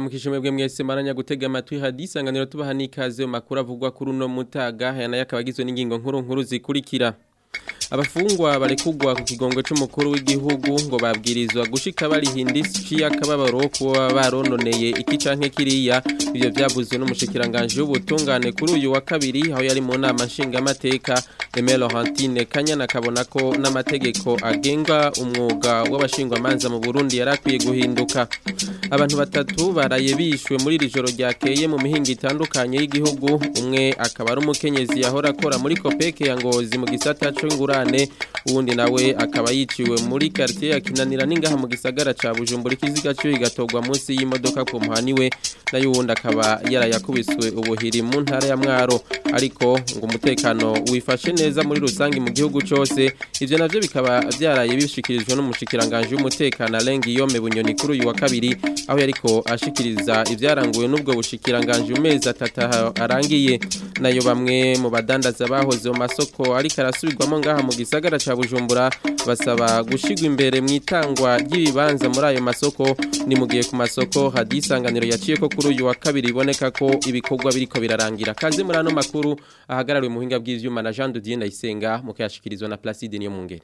ndabaramukije mwebwe mwese maranya gutega amatwi hadisanganiro tubaha n'ikaze mu makuru avugwa kuri uno mutaga aya nayo akaba agizwe n'ingingo nkuru nkuru zikurikira abafungwa barekugwa ku kigongo c'umukuru w'igihugu ngo babwirizwa gushika barihinda isi y'akababaro kuba barononeye iki canke kiriya ivyo vyavuzwe n'umushikiranganje w'ubutungane kuri uyu wa kabiri aho yari mu nama nshingamateka Aimé Laurentine Kanyana akabona ko n'amategeko agenga umwuga w'abashingwamanza mu Burundi yarakwiye guhinduka abantu batatu baraye bishwe muri iri joro ryakeye mu mihinga itandukanye y'igihugu umwe akaba ari umukenyezi yahora akora muri Kopeke ya Ngozi mu gisata c'ingurane uwundi nawe akaba yiciwe muri quartier ya Kinanira ningaha mu gisagara ca Bujumbura ikiziga cyo igatogwa munsi y'imodoka ku muhaniwe nayo uwundi akaba yarayakubiswe ubuhiri mu ntara ya Mwaro ariko ngo umutekano wifashe neza muri rusangi mu gihugu cyose ivyo navyo bikaba byaraye bishikirijwe n'umushikiranganje w'umutekano Alengi Yome Bunyoni kuri uyu wa kabiri aho yariko ashikiriza ivyaranguwe n'ubwo bushikiranganje umezi atatu arangiye nayo bamwe mu badandaza bahoze mu masoko ariko arasubirwamo ngaha mu gisagara ca Bujumbura basaba gushigwa imbere mu itangwa ry'ibibanza muri ayo masoko ni mu gihe ku masoko hadisanganiro yaciye ko kuri uyu wa kabiri iboneka ko ibikorwa biriko birarangira kaze muri ano makuru ahagarariwe mu buhinga bw'ivyuma na Jean Didier Ndayisenga mu kuyashikirizwa na Placide niyo mungere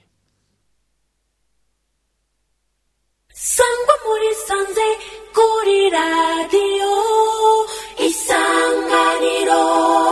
sangwa muri sanze kuri radiyo isanganiro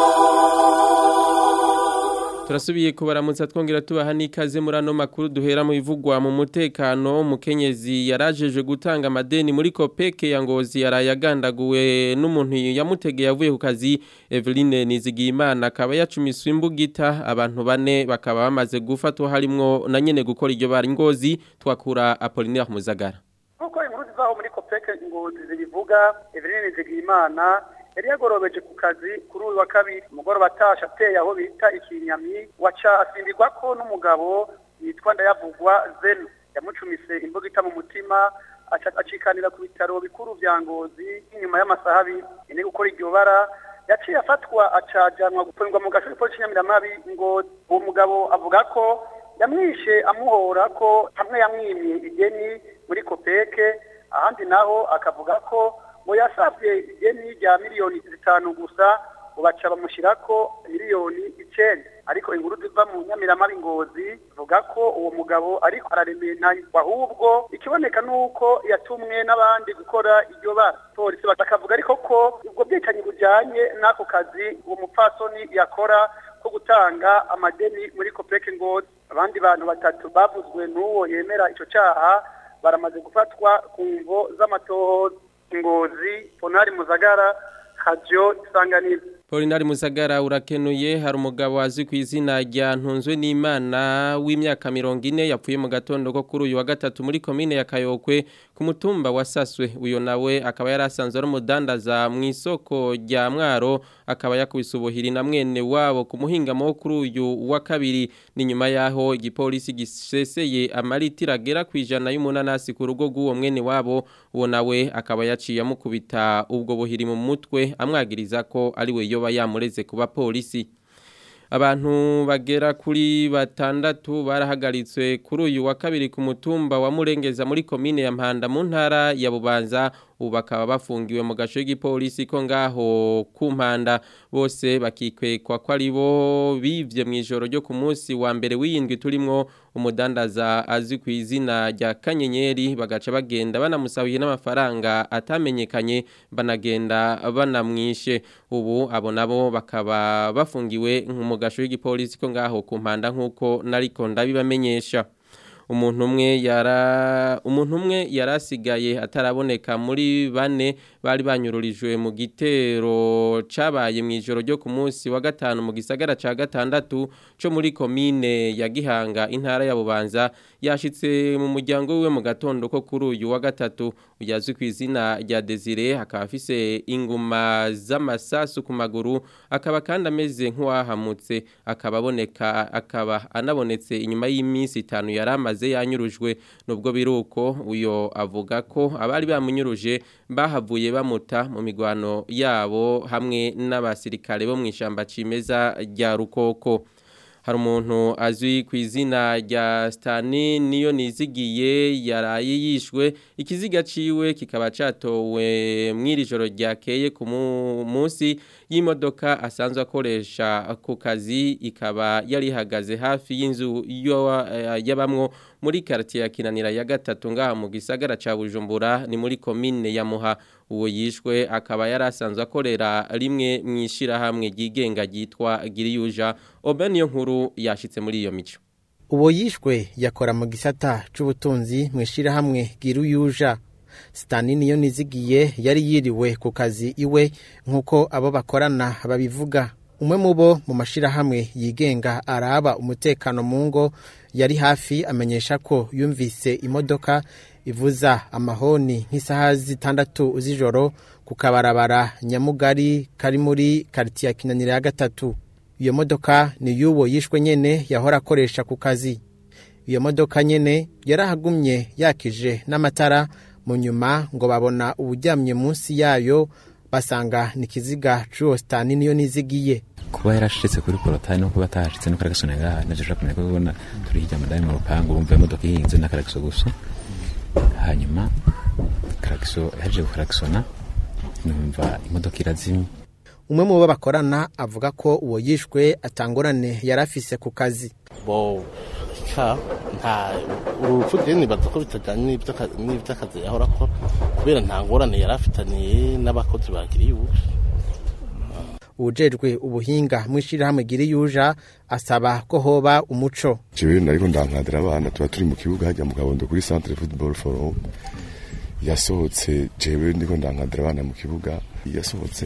turasubiye kubaramutsa twongera tubaha n'ikaze muri ano makuru duhera mu bivugwa mu mutekano umukenyezi yarajeje gutanga amadeni muri kopeke ya ngozi yaraye agandaguwe n'umuntu yamutegeye avuye ku kazi Eveline Nizigiyimana akaba yacumiswe imbugita abantu bane bakaba bamaze gufatwa harimwo na nyene gukora iryo bari ngozi twakura Apollinaire Muzagara nkuko inkuru zivaho muri kopeke ngozi zibivuga Eveline Nizigiyimana yari yagorobeje ku kazi kuri uyu wa kabiri umugoroba atasha ateye aho bita ikinyami waca asimbirwa ko n'umugabo yitwa ndayavugwa zeno yamucumise imbugita mu mutima acikanira ku bitaro bikuru vya ngozi inyuma y'amasaha abiri ine gukora iryo bara yaciye afatwa acajanwa gupfungwa mu gashuri polisi nyamiramari ngo uwo mugabo avuga ko yamwishe amuhora ko hamwe yamwimye igeni muri kopeke ahandi naho akavuga ko ngo yasabye igeni rya miliyoni zitanu gusa ubaca bamushyirako miliyoni icenda ariko inkuru ziva mu nyamiramabi ngozi zivuga ko uwo mugabo ariko araremenanya ahubwo ikiboneka nuko yatumwe n'abandi gukora iryo bara polisi bakavuga ariko ko ubwo bwicanyi bujanye n'ako kazi uwo mupfasoni yakora ko gutanga amadeni muri kopeke ngozi abandi bantu batatu bavuzwe n'uwo yemera ico caha baramaze gufatwa ku mvo z'amatohoza ngozi ponari muzagara hajyo isanganiro Polinari Musagara urakenuye hari umugabo azwi ku izina rya Ntunzwe n'Imana w'imyaka 40 yapfuye mu gatondo ko kuri uyu wa gatatu muri commune ya Kayokwe ku mutumba wa Saswe uyo nawe akaba yarasanzwe ari umudandaza mu isoko rya Mwaro akaba yakubise ubuhiri na mwene wabo ku muhinga mo kuri uyu wa kabiri ni nyuma yaho igipolisi giseseye amaritira agera ku ijana y'umunanasi ku rugo rw'uwo mwene wabo uwo nawe akaba yaciye amukubita ubwo buhiri mu mutwe amwagiriza ko ari we yoba yamureze kuba polisi abantu bagera kuri batandatu barahagaritswe kuri uyu wa kabiri ku mutumba wa Murengeza muri komine ya Mpanda mu ntara ya Bubanza ubu bakaba bafungiwe mu gace k'igipolisi ko ngaho ku mpanda bose bakikwekwa ko ari bo bivye mu ijoro ryo ku munsi wa mbere w'iyindwi turimwo umudandaza azwi ku izina rya kanyenyeri bagaca bagenda banamusabiye n'amafaranga atamenyekanye banagenda banamwishe ubu abo nabo bakaba bafungiwe mu gace k'igipolisi ko ngaho ku mpanda nk'uko nariko ndabibamenyesha umuntu umwe yara umuntu umwe yarasigaye ataraboneka muri bane bari banyururijwe mu gitero cabaye mu ijoro ryo ku munsi wa gatanu mu gisagara ca gatandatu co muri komine ya Gihanga intara ya Bubanza yashitse mu muryango wiwe mu gatondo ko kuri uyu wa gatatu uyazwi ku izina rya Desire akaba afise inguma z'amasasu ku maguru akaba kandi ameze nk'uwahamutse akaba aboneka akaba anabonetse inyuma y'iminsi itanu yaramaze yanyurujwe nubwo biruko uyo avuga ko abari bamunyuruje bahavuye bamuta mu migwano yabo hamwe n'abasirikare bo mu ishamba cimeza rya rukoko hari umuntu azwi ku izina rya Stani niyo nizigiye yaraye yishwe ikiziga ciwe kikaba catowe mw'iri joro ryakeye ku munsi y'imodoka asanzwe akoresha ku kazi ikaba yari ihagaze hafi y'inzu y'abamwo muri quartier ya Kinanira ya gatatu ngaha mu gisagara ca Bujumbura ni muri commune ya Muha uwo yishwe akaba yari asanzwe akorera rimwe mwishira hamwe ryigenga ryitwa Giriyuja Obeniyo nkuru yashitse muri iyo mico uwo yishwe yakora mu gisata c'ubutunzi mwishira hamwe Giriyuja Stani niyo nizigiye yari yiriwe ku kazi iwe nkuko abo bakorana babivuga umwe mu bo mu mashirahamwe yigenga araba umutekano mu ngo yari hafi amenyesha ko yumvise imodoka ivuza amahoni nk'isaha zitandatu z'ijoro ku kabarabara nyamugari kari muri karitiye ya kinanira ya gatatu iyo modoka ni y'uwo yishwe nyene yahora akoresha ku kazi iyo modoka nyene yarahagumye yakije n'amatara mu nyuma ngo babona uburyamye munsi yayo basanga ni ikiziga c'uwo sitani niyo nizigiye kuba yarashitse kuri porotani no kuba atahashitse no karagasona ngaha naje ushaka kumenya ko ubona turi hirya madani mu rupangu bumva imodoka ihinze na karagiso gusa hanyuma karagiso yaje karagisona numva imodoka irazimye umwe mu bo bakorana avuga ko uwo yishwe atangorane yari afise ku kazi bo ka nta urupfu rero nibaza ko bitajyanye n'iby'akazi yahora akora kubera nta ngorane yari afitaniye n'abakozi bagiriye ubu ujejwe ubuhinga mw'ishirahamwe Giriyuja asaba ko hoba umuco jewe nariko ndankadira abana tuba turi mu kibuga hajya mu kabondo kuri centre football forum yasohotse jewe ndiko ndankadira abana mu kibuga yasohotse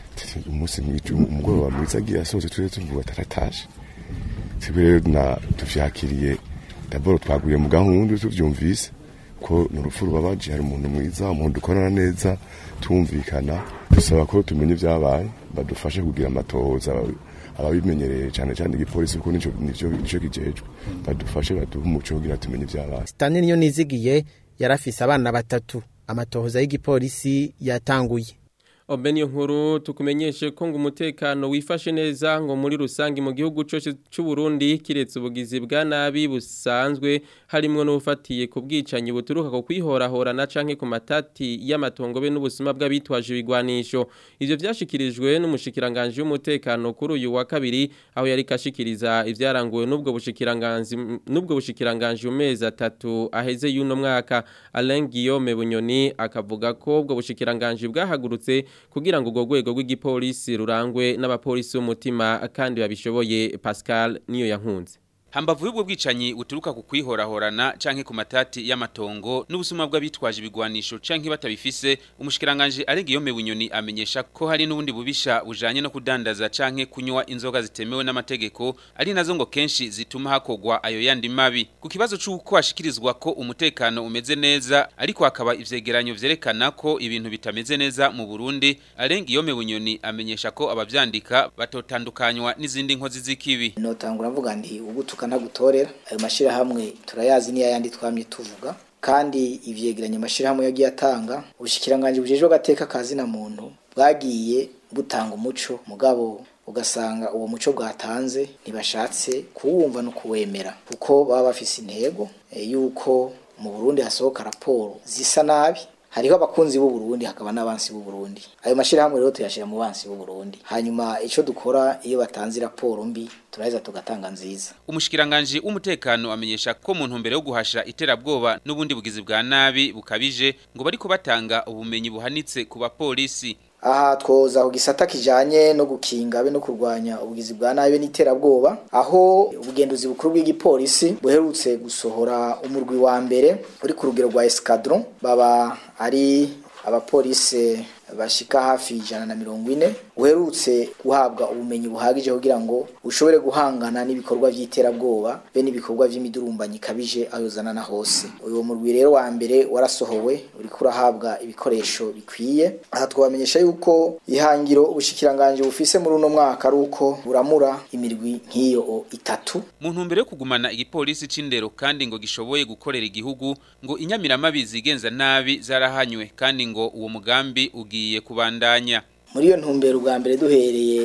umunsi umugoroba mwiza agiye yasohotse turi tuvuga tarataje twebwe rero na tuvyakiriye daboro twaguye mu gahunda tuvyumvise ko ni urupfu rubabaje hari umuntu mwiza umuntu ukorana neza tumvikana dusaba ko tumenye ibyabaye badufashe kugira amatohoza ababimenyereye cyane cyane igipolisi kuko nico nico nico kijejwe badufashe baduhe umuco kugira tumenye ibyabaye Stani niyo nizigiye yarafise abana batatu amatohoza y'igipolisi yatanguye Obeniyo nkuru tukumenyeshe ko ngo umutekano wifashe neza ngo muri rusangi mu gihugu cyose cy'u Burundi kiretse ubugizi bwa nabi busanzwe harimo n'ufatiye ku bwicanyi buturuka ku kwihorahora na canke ku matati y'amatongo be n'ubusuma bw'abitwaje ibigwanisho ivyo vyashikirijwe n'umushikiranganje w'umutekano kuri uyu wa kabiri aho yari kashikiriza ivyaranguwe n'ubwo bushikiranganje n'ubwo bushikiranganje umezi atatu aheze y'uno mwaka Alain Guillaume Bunyoni akavuga ko ubwo bushikiranganje bwahagurutse kugira ngo urwo rwego rw'igipolisi rurangwe n'abapolisi b'umutima kandi babishoboye Pascal niyo yankunze Hambavu y'ubwo bwicanyi buturuka ku kwihorahorana canke ku matati y'amatongo n'ubusuma bw'abitwaje ibigwanisho canke batabifise umushikiranganje arenga iyo mebunyoni amenyesha ko hari n'ubundi bubisha bujanye no kudandaza canke kunywa inzoga zitemewe n'amategeko ari nazo ngo kenshi zituma hakogwa ayo yandi mabi ku kibazo c'uko hashikirizwa ko umutekano umeze neza ariko hakaba ivyegeranyo vyerekana ko ibintu bitameze neza mu Burundi arenga iyo mebunyoni amenyesha ko abavyandika batotandukanywa n'izindi nkozi z'ikibi notangura mvuga nti ubu tukanagutorera ayo mashirahamwe turayazi niyo yandi twamye tuvuga kandi ivyegeranya amashirahamwe yagiye atanga ubushikiranganje bujejwe agateka kazi na muntu bwagiye butanga umuco mugabo ugasanga uwo muco bwatanze ntibashatse kuwumva no kuwemera kuko baba bafise intego e, yuko mu Burundi hasohoka raporo zisa nabi hariho abakunzi b'u Burundi hakaba n'abansi b'u Burundi ayo mashirahamwe rero tuyashira mu bansi b'u Burundi hanyuma ico dukora iyo batanze raporo mbi turaheza tugatanga nziza umushikiranganje w'umutekano amenyesha ko mu ntumbero yo guhasha iterabwoba n'ubundi bugizi bwa nabi bukabije ngo bariko batanga ubumenyi buhanitse ku bapolisi aha twoza ku gisata kijanye no gukinga be no kurwanya ubugizi bwa nabi n'iterabwoba aho ubugenduzi bukuru bw'igipolisi buherutse gusohora umurwi wa mbere uri ku rugero rwa escadron baba ari abapolisi bashika hafi ijana na mirongo ine uherutse guhabwa ubumenyi buhagije kugira ngo ushobore guhangana n'ibikorwa by'iterabwoba be n'ibikorwa by'imidurumbanyi ikabije ayozana na hose uyu murwi rero wa mbere warasohowe uriko urahabwa ibikoresho bikwiye aha twabamenyesha yuko ihangiro ubushikiranganje bufise muri uno mwaka ari uko buramura imirwi nk'iyo itatu mu ntumbero yo kugumana igipolisi c'indero kandi ngo gishoboye gukorera igihugu ngo inyamiramabi zigenza nabi zarahanywe kandi ngo uwo mugambi ugiye kubandanya muri iyo ntumbero ubwa mbere duhereye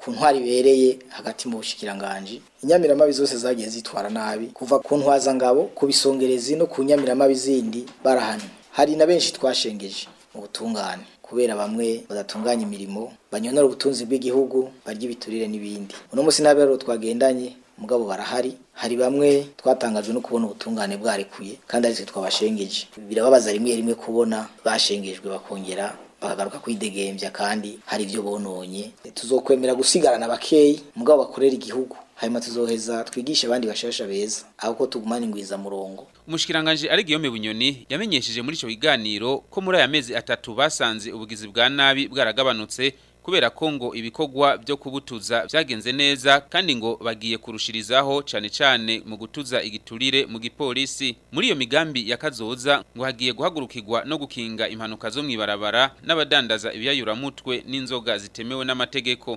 ku ntwari ibereye hagati mu bushikiranganji inyamiramabi zose zagiye zitwara nabi kuva ku ntwazangabo ku bisongerezi no ku nyamiramabi zindi barahanwe hari na benshi twashengeje mu butungane kubera bamwe badatunganya imirimo banyonora ubutunzi bw'igihugu barya ibiturire n'ibindi uno munsi n'abero twagendanye mugabo barahari hari bamwe twatangajwe no kubona ubutungane bwarekuye kandi aritwe twabashengeje birababaza rimwe rimwe kubona bashengejwe bakongera bakagaruka kwidegembya kandi hari ibyo bononye tuzokwemera gusigarana bakeyi mugabo bakorera igihugu hanyuma tuzoheza twigishe abandi bashasha beza ahubwo tugumane ingwiza murongo umushikiranganje ari Guillaume Bunyoni yamenyesheje muri ico kiganiro ko muri aya mezi atatu basanze ubugizi bwa nabi bwaragabanutse kubera ko ngo ibikorwa byo kubutuza byagenze neza kandi ngo bagiye kurushirizaho cane cane mu gutuza igiturire mu gipolisi muri iyo migambi ya kazoza ngo hagiye guhagurukirwa no gukinga impanuka zo mwibarabara n'abadandaza ibiyayuramutwe n'inzoga zitemewe n'amategeko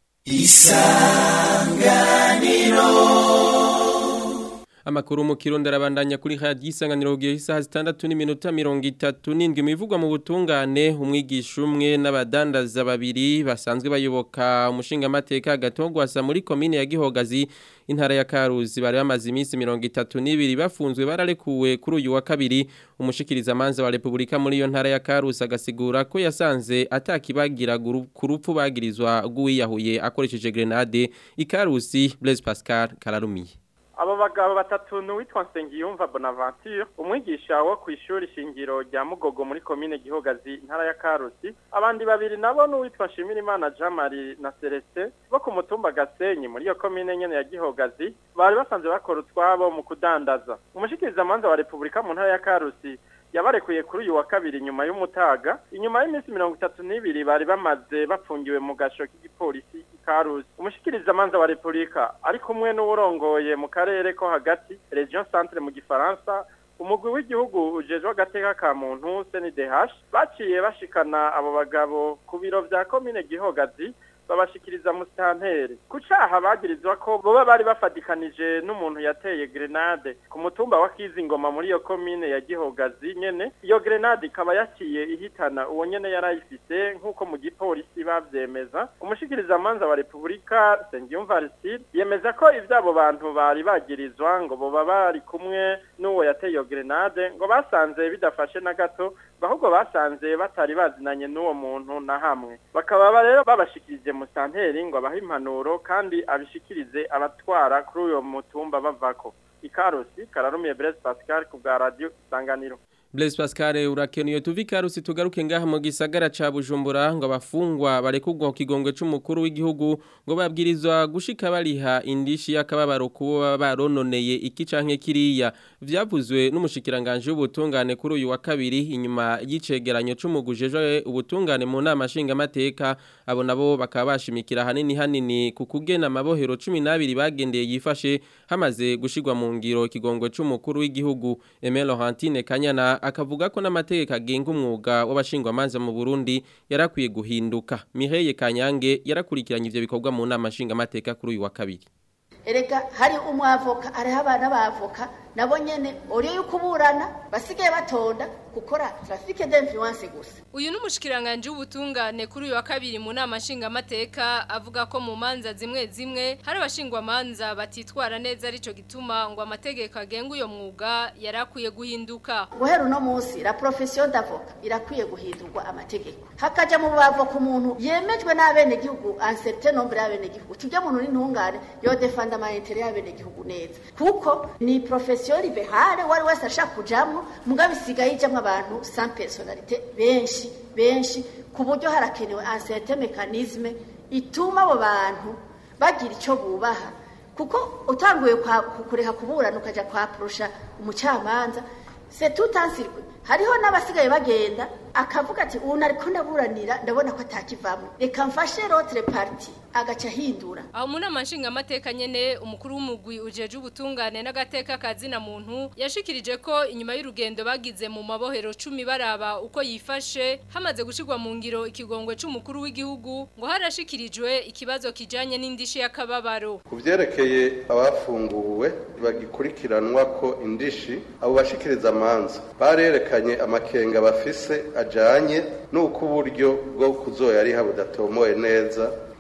Amakuru mu kirundo arabandanya kuri radio isanganiro gihe isaha zitandatu n'iminota mirongo itatu n'indwi mivugwa mu butungane umwigisha umwe n'abadandaza babiri basanzwe bayoboka umushinga amateka gatogwasa muri komine ya Gihogazi intara ya Karuzi bari bamaze iminsi mirongo itatu n'ibiri bafunzwe bararekuwe kuri uyu wa kabiri umushikiriza manza wa Republika muri iyo ntara ya Karuzi agasigura ko yasanze atakibagira ku rupfu bagirizwa guwiyahuye akoresheje grenade ikarusi Blaise Pascal Kararumiye abo bagabo batatu n'uwitwa Nsengiyumva Bonaventure umwigisha wo ku ishuri shingiro rya Mugogo muri komine Gihogazi intara ya Karusi abandi babiri nabo n'uwitwa Shimirimana Jean Marie na Celestin bo ku mutumba Gasenyi muri iyo komine nyene ya Gihogazi bari basanzwe bakora utwabo mu kudandaza umushikiriza manza wa Republika mu ntara ya Karusi yabarekuye kuri uyu wa kabiri nyuma y'umutaga inyuma y'iminsi mirongo itatu n'ibiri bari bamaze bafungiwe mu gasho k'igipolisi ikaruzi umushikiriza manza wa repubulika ari kumwe n'uwurongoye mu karere ko hagati region centre mu gifaransa umugwi w'igihugu ujejwe agateka ka muntu CNDH baciye bashikana abo bagabo ku biro vya komine Gihogazi babashikiriza mustantere ku caha bagirizwa ko boba bari bafadikanije n'umuntu yateye grenade ku mutumba wa Kizingoma muri iyo komine ya Gihogazi nyene iyo grenade ikaba yaciye ihitana uwo nyene yarayifise nk'uko mu gipolisi bavyemeza umushikiriza manza wa Republika Sengiyumva Aristide yemeza ko ivyabo bantu bari bagirizwa ngo boba bari kumwe n'uwo yateye iyo grenade ngo basanze bidafashe na gato ahubwo basanze batari bazinanye n'uwo muntu na hamwe bakaba rero babashikirije musanteri ngo abahe impanuro kandi abishikirize abatwara kuri uyo mutumba bavako ikarusi kararumiye Blaise Pascal ku bwa radio isanganiro Blaise Pascal urakenuye tuvi karusi tugaruke ngaha mu gisagara ca Bujumbura ngo abafungwa barekugwa kigongwe c'umukuru w'igihugu ngo babwirizwa gushika bariha indishi yakababaro kubo barononeye iki canke kiriya vyavuzwe n'umushikiranganje w'ubutungane kuri uyu wa kabiri inyuma y'icegeranyo c'umugujeje ubutungane mu nama nshinga mateka abo nabo bakaba bashimikira hanini hanini ku kugena amabohero 12 bagendeye yifashe hamaze gushigwa mu ngiro kigongwe c'umukuru w'igihugu Emile Laurentine Kanyana akavuga ko n'amategeko agenga umwuga w'abashingwamanza mu Burundi yarakwiye guhinduka Mireille Kanyange yarakurikiranye ivyo bikorwa mu nama nshinga mateka kuri uyu wa kabiri erega hari umwavoka ariho abana bavoka nabo nyene uriyo yukuburana basigaye batonda gukora traffic d'influence gusa uyu n'umushikiranganje w'ubutungane kuri uyu wa kabiri mu nama nshingamateka avuga ko mu manza zimwe zimwe hari abashingwamanza batitwara neza arico gituma ngo amategeko agenga uyo mwuga yarakwiye guhinduka guhera uno munsi la profession d'avocat irakwiye guhindurwa amategeko hakaja mu bavoka umuntu yemejwe n'abene gihugu un certain nombre y'abene gihugu tujya muntu n'intungane yo defanda ama intérêt y'abene gihugu neza kuko ni profession libérale wari wese ashaka kujamwo mugabe isigaye ijamwo abantu sans personnalité benshi benshi ku buryo harakenewe un certain mécanisme ituma abo bantu bagira icyo bubaha kuko utanguye kureha kuburana ukaja kwaprosha umucamanza c'est tout un circuit hariho n'abasigaye bagenda akavuga ati ubu nariko ndaburanira ndabona ko atakivamwe reka mfashe l'autre parti agaca hindura aho mu nama nshingamateka nyene umukuru w'umugwi ujeje ubutungane n'agateka kazina muntu yashikirije ko inyuma y'urugendo bagize mu mabohero cumi baraba uko yifashe hamaze gushirwa mu ngiro ikigongwe c'umukuru w'igihugu ngo harashikirijwe ikibazo kijanye n'indishi y'akababaro ku vyerekeye abafunguwe bagikurikiranwa ko indishi abo bashikiriza amanza barerekanye amakenga bafise ajanye nuko uburyo bwo kuzoyariha budatomoye neza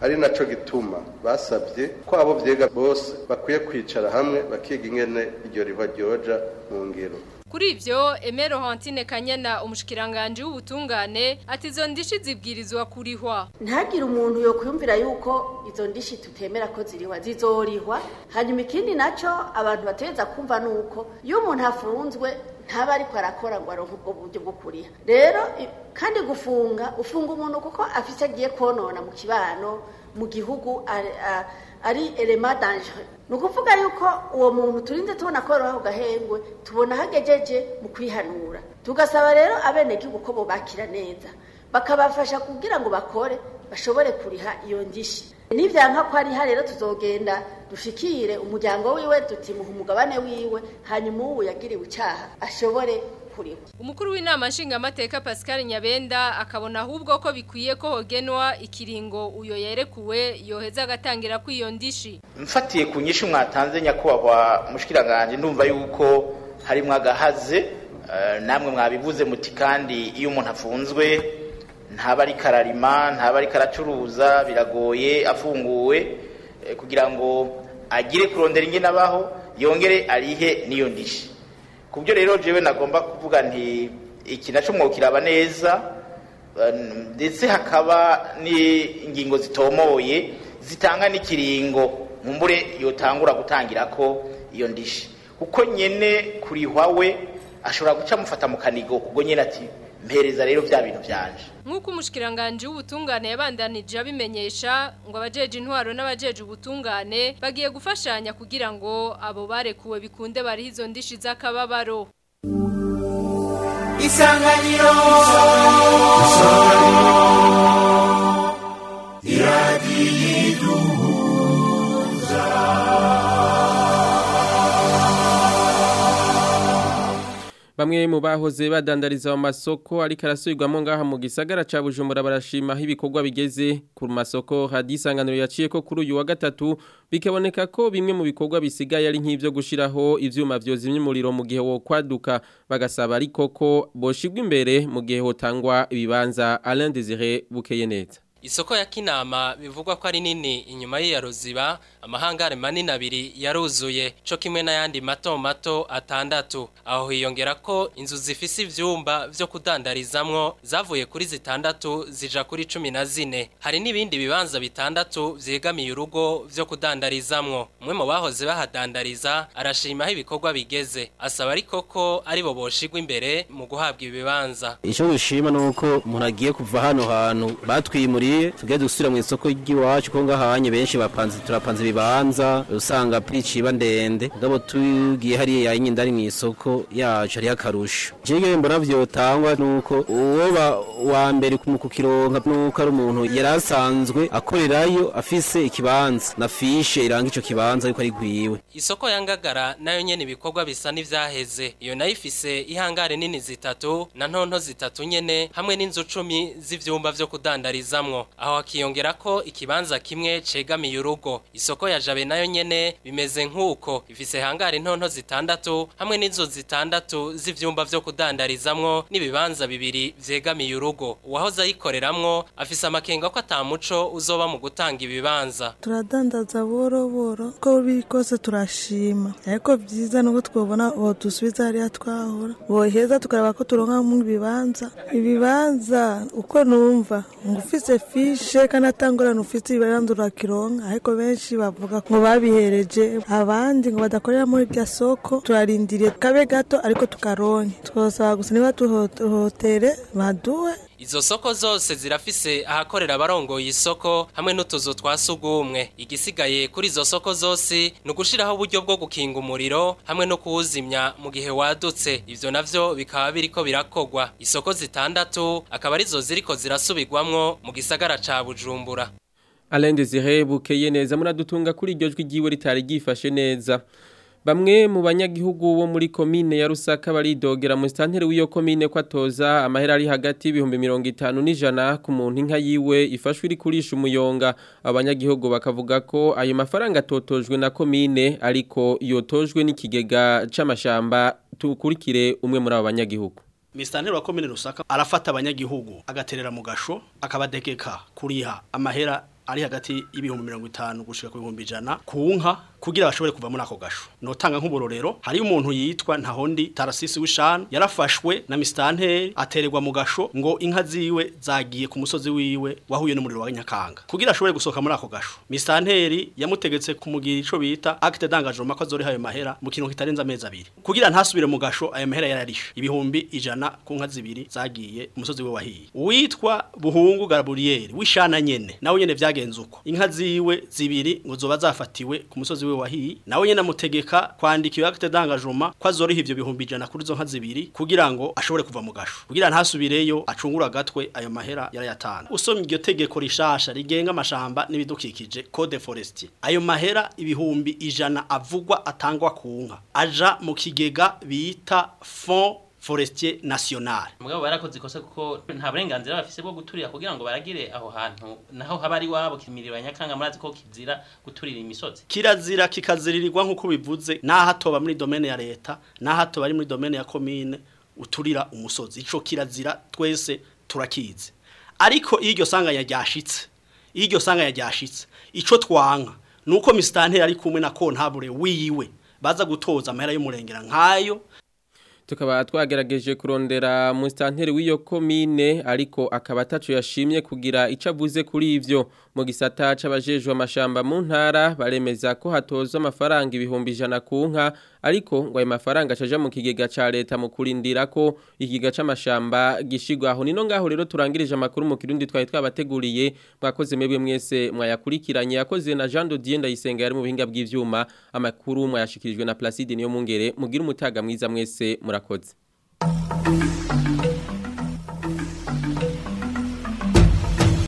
ari naco gituma basabye ko abo vyega bose bakwiye kwicara hamwe bakiga ingene iryo riba ryoja mu ngiro Kuri ivyo Emero Hantine Kanyana umushikiranganje w'ubutungane ati izo ndishi zibwirizwa kurihwa. ntagire umuntu yo kwiyumvira yuko izo ndishi tutemera ko zirihwa zizorihwa hanyuma ikindi naco abantu bategeza kumva nuko iyo umuntu afunzwe ntaba ariko arakora ngo aronke ubwo buryo bwo kuriha rero i- kandi gufunga ufunga umuntu kuko afise agiye konona mu kibano mu gihugu ari- a- ari elema danger ni ukuvuga yuko uwo muntu turinze tubona ko yoroha ku gahengwe tubona hagejeje mu kwihanura tugasaba rero abenegihugu ko bobakira neza bakabafasha kugira ngo bakore bashobore kuriha iyo ndishi nivyanka ko ariha rero tuzogenda dushikire umuryango wiwe dutimuha umugabane wiwe hanyuma uwo yagiriwe icaha ashobore kuriha Umukuru w'inama nshingamateka Pascal Nyabenda akabona ahubwo ko bikwiye ko hogenwa ikiringo uyo yerekuwe yoheza agatangira kwiyo ndishi. mfatiye ku nyinshi mwatanze nyakubahwa mushikiranganje ndumva yuko harimwo agahaze eh, namwe mwabivuze muti kandi iyo umuntu afunzwe ntaba ari kararima ntaba ari karacuruza biragoye afunguwe eh, kugira ngo agire kurondera ingene abaho yongere arihe n'iyo ndishi ku byo rero jewe nagomba kuvuga nti iki naco mwokiraba neza eh, ndetse hakaba n'ingingo zitomoye zitanga n'ikiringo nkumbure yotangura gutangira ko iyo ndishi kuko nyene kurihwa we ashobora guca amufata mu kanigo ubwo nyene ati mpereza rero vya bintu vyanje Nk'uko umushikiranganje w'ubutungane yabandanije abimenyesha ngo abajeje intwaro n'abajeje ubutungane bagiye gufashanya kugira ngo abo barekuwe bikunde bari izo ndishi z'akababaro. Isanganiro iradiyiduhuza Bamwe mu bahoze badandariza mu masoko ariko arasubirwamo ngaha mu gisagara ca Bujumbura barashima aho ibikorwa bigeze ku masoko hadisanganiro yaciye ko kuri uyu wa gatatu bikaboneka ko bimwe mu bikorwa bisigaye ari nk'ivyo gushiraho ivyuma vyozimya umuriro mu gihe wo kwaduka bagasaba ariko ko boshigwa imbere mu gihe hotangwa ibibanza Alain Désiré bukeye neza Isoko ya Kinama bivugwa ko ari nini inyuma y'iya ruziba amahangare manini abiri yaruzuye co kimwe n'ayandi mato mato atandatu aho hiyongera ko inzu zifise ivyumba vyo kudandarizamwo zavuye kuri zitandatu zija kuri cumi na zine hari n'ibindi bibanza bitandatu vyegamiye urugo vyo kudandarizamwo umwe mu bahoze bahadandariza arashima aho ibikorwa bigeze asaba ariko ko ari bo boshigwa imbere mu guhabwa ibibanza icyo dushima ni uko umuntu agiye kuva hano hantu batwimuriye tugiye dusubira mu isoko ry'iwacu ko ngahanye benshi bapanze turapanze ibibanza usanga pirici iba ndende ngabo tugiye hariya nyine ari mu isoko yacu hariho akarusho jewe mbona vyotangwa nuko uwo ba- wa mbere mu kukironka nuko ari umuntu yari asanzwe akorerayo afise ikibanza na fishe iranga ico kibanza ariko ari gwiwe Isoko ya Ngagara nayo nyene ibikorwa bisa n'ivyaheze. Iyo nayo ifise ihangare nini zitatu na ntonto zitatu nyene hamwe n'inzu cumi z'ivyumba vyo kudandarizamwo. Aho hakiyongera ko ikibanza kimwe cegamiye urugo. Isoko ya Jabe nayo nyene bimeze nk'uko ifise hangare ntonto zitandatu hamwe n'inzu zitandatu z'ivyumba vyo kudandarizamwo n'ibibanza bibiri vyegamiye urugo. Uwahoze ayikoreramwo afise amakenga ko atamuco uzoba mu gutanga ibibanza. turadandaza boro boro uko biri kose turashima ariko byiza nuko twabona uwo dusubiza hariya twahora boheza tukareba ko turonka mu ibibanza ibibanza uko numva ngo ufise fishe kandi atangorana ufise ibibanza urakironka ariko benshi bavuga ngo babihereje abandi ngo badakorera muri irya soko turarindiriye kabe gato ariko tukaronke twosaba gusa niba tuhotere baduwe Izo soko zose zirafise ahakorera abarongoye isoko hamwe n'utuzu twa sugumwe. Igisigaye kuri izo soko zose ni ugushiraho uburyo bwo gukinga umuriro hamwe no kuwuzimya mu gihe wadutse. Ivyo navyo bikaba biriko birakogwa. Isoko zitandatu akaba arizo ziriko zirasubirwamwo mu gisagara ca Bujumbura. Alain Désiré bukeye neza muradutunga kuri iryo jwi ryiwe ritari ryifashe neza Bamwe mu banyagihugu bo muri komine ya Rusaka baridogera mu stantere w'iyo komine ko atoza amahera ari hagati y'ibihumbi mirongo itanu n'ijana ku muntu inka yiwe ifashwe iri kurisha umuyonga abanyagihugu bakavuga ko ayo mafaranga atotojwe na komine ariko yotojwe n'ikigega c'amashamba tukurikire umwe muri abo banyagihugu Mistanteri wa komine Rusaka arafata abanyagihugu agaterera mu gasho akabadekeka kuriha amahera ari hagati y'ibihumbi mirongo itanu gushika ku bihumbi ijana ku nka kugira bashobore kuva muri ako gasho notanga nk'uburorero hari umuntu yitwa ntahondi tarasisi w'ishanu yarafashwe na misitanteri atererwa mu gasho ngo inka ziwe zagiye ku musozi wiwe wahuye n'umuriro wa nyakanga kugira ashobore gusohoka muri ako gasho misitanteri yamutegetse kumugira ico bita acte d'engagement ko azoriha ayo mahera mu kintu kitarenze amezi abiri kugira ntasubire mu gasho ayo mahera yararishe ibihumbi ijana ku nka zibiri zagiye umusozi we wahiye uwitwa buhungu gaburiyeri w'ishana nyene nawe nyene vyagenze uko inka ziwe zibiri ngo zoba zafatiwe ku musozi we wahiye nawe nyene amutegeka kwandika iyo acte d'engagement ko azoriha ivyo bihumbi ijana kuri zo nka zibiri kugira ngo ashobore kuva mu gasho kugira ntasubireyo acungura agatwe ayo mahera yarayatana usomye iryo tegeko rishasha rigenga amashamba n'ibidukikije code forestier ayo mahera ibihumbi ijana avugwa atangwa ku nka aja mu kigega bita fond forestier national mugabo barakoze ikosa kuko nta burenganzira bafise bwo guturira kugira ngo baragire aho hantu naho haba ari wabo kimiriro ya nyakanga murazi ko kizira guturira imisozi kirazira kikaziririrwa nk'uko bivuze naho hatoba muri domene ya leta naho hatoba ari muri domene ya komine uturira umusozi ico kirazira twese turakizi ariko iyo iryo sanganya ryashitse iyo iryo sanganya ryashitse ico twanka nuko misitanteri ari kumwe na kontabure wiwe baza gutoza amahera y'umurengera nkayo tukaba twagerageje kurondera musitanteri w'iyo komine ariko akaba atacu yashimye kugira icyo avuze kuri ivyo mu gisata c'abajejwe amashamba mu ntara baremeza ko hatozwa amafaranga ibihumbi ijana ku nka ariko ngo ayo mafaranga acaja mu kigega ca leta mu kurindira ko ikigega c'amashamba gishigwaho nino ngaho rero turangirije amakuru mu kirundi twari twabateguriye mwakoze mwebwe mwese mwayakurikiranye yakoze na Jean Dodier ndayisenga yari mu bihinga bw'ivyuma amakuru mwayashikirijwe na Placide niyo mungere mugira umutaga mwiza mwese murakoze